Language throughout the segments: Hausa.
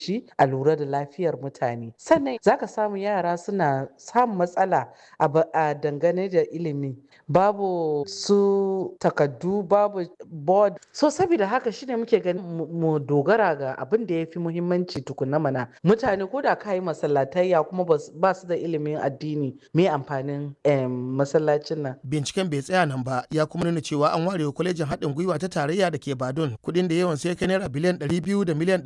shi a lura da lafiyar mutane sannan zaka samu yara suna samun matsala a dangane da ilimi babu su takaddu babu board so saboda haka shine muke ganin mu dogara ga abin da ya fi muhimmanci tukuna mana mutane ko da ka yi masallatayya kuma ba su da ilimin addini me amfanin masallacin nan binciken bai tsaya nan ba ya kuma nuna cewa an ware kwalejin haɗin gwiwa ta tarayya da ke badun kuɗin da yawan sai kai naira biliyan 200 da miliyan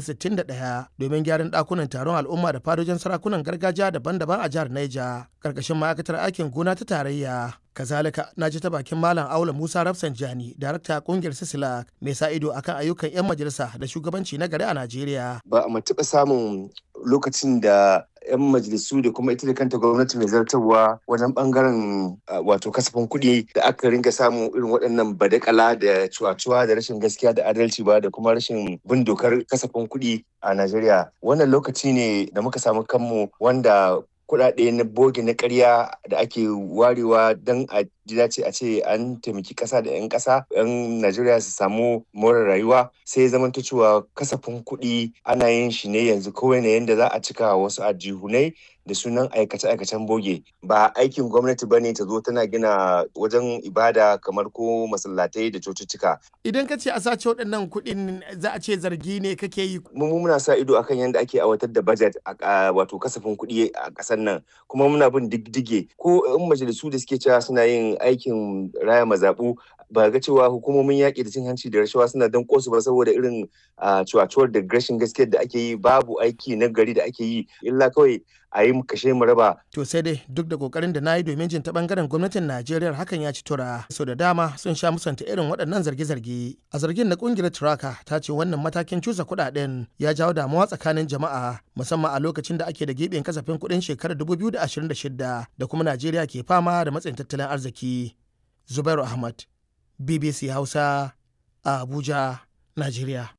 661 domin gyaran ɗakunan taron al'umma da fadojin sarakunan gargajiya daban-daban a jihar Niger karkashin ma'aikatar aikin gona ta tarayya kazalika na ji ta bakin malam aula musa rafsanjani darakta kungiyar sisila mai sa ido akan ayyukan 'yan majalisa da shugabanci na gari a najeriya ba a taɓa samun lokacin da 'yan majalisu da kuma ita da kanta gwamnati mai zartarwa wajen bangaren wato kasafin kuɗi da aka ringa samu irin waɗannan badakala da cuwa-cuwa da rashin gaskiya da adalci ba da kuma rashin bin dokar kasafin kuɗi a Najeriya. Wannan lokaci ne da muka samu kanmu wanda kuɗaɗe na boge na ƙarya da ake warewa don a ji dace a ce an taimaki ƙasa da 'yan ƙasa 'yan Najeriya su samu more rayuwa sai zama cewa kasafin kuɗi ana yin shi ne yanzu kawai ne yadda za a cika wasu ajihunai da sunan aikace-aikacen boge ba aikin gwamnati ba ne ta zo tana gina wajen ibada kamar ko masallatai da cocicika. Idan ka ce a sace waɗannan kuɗin za a ce zargi ne kake yi. Mu muna sa ido akan yadda ake aiwatar da budget a wato kasafin kuɗi a ƙasar nan kuma muna bin diddige ko in majalisu da suke cewa suna yin aikin raya mazaɓu ba ga cewa hukumomin yaƙi da cin hanci da rashawa suna dan kosu ba saboda irin cuwacuwar da rashin gaskiyar da ake yi babu aiki na gari da ake yi illa kawai a yi kashe mu raba. To sai dai duk da kokarin da na yi domin jin ta bangaren gwamnatin Najeriya hakan ya ci tura. So da dama sun sha musanta irin waɗannan zarge-zarge. A zargin na kungiyar Turaka ta ce wannan matakin cusa kuɗaɗen ya jawo damuwa tsakanin jama'a musamman a lokacin da ake da giɓin kasafin kuɗin shekarar 2026 da kuma Najeriya ke fama da matsayin tattalin arziki. Zubairu Ahmad, BBC Hausa, a Abuja, Najeriya.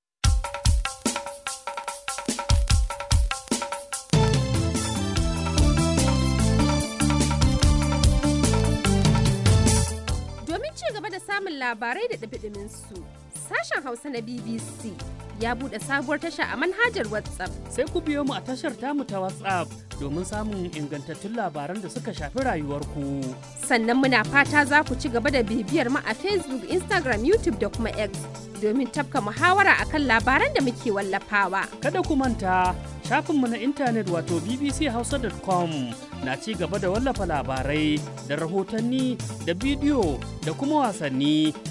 samun labarai da ɗabiɗimin su. Sashen Hausa na BBC ya buɗe sabuwar tasha a manhajar WhatsApp. Sai ku biyo mu a tashar tamu ta WhatsApp domin samun ingantattun labaran da suka shafi rayuwarku. Sannan muna fata za ku ci gaba da bibiyar mu a Facebook, Instagram, YouTube da kuma X domin tafka muhawara akan labaran da muke wallafawa. Kada ku manta shafinmu na intanet wato bbchausa.com na ci gaba da wallafa labarai da rahotanni da bidiyo da kuma wasanni